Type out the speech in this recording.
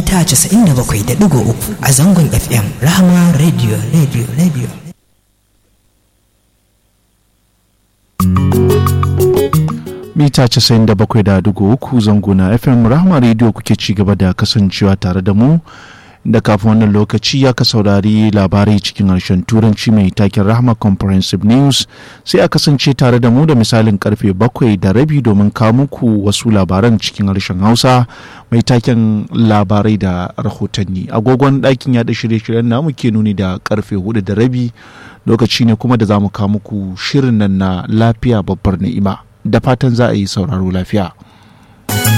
mita 97.3 a zangon FM Rahama Radio Radio Radio. mita 97.3 zango na fm rahama radio kuke ci gaba da kasancewa tare da mu da kafin wannan lokaci ya ka saurari labarai cikin harshen turanci mai taken rahama comprehensive news sai a kasance tare da mu da misalin karfe bakwai da rabi domin kawo muku wasu labaran cikin harshen hausa mai taken labarai da rahotanni agogon ɗakin yaɗa shirye-shiryen namu ke nuni da karfe hudu da rabi lokaci ne kuma da za mu kawo muku shirin nan na lafiya babbar ni'ima da fatan za a yi sauraro lafiya.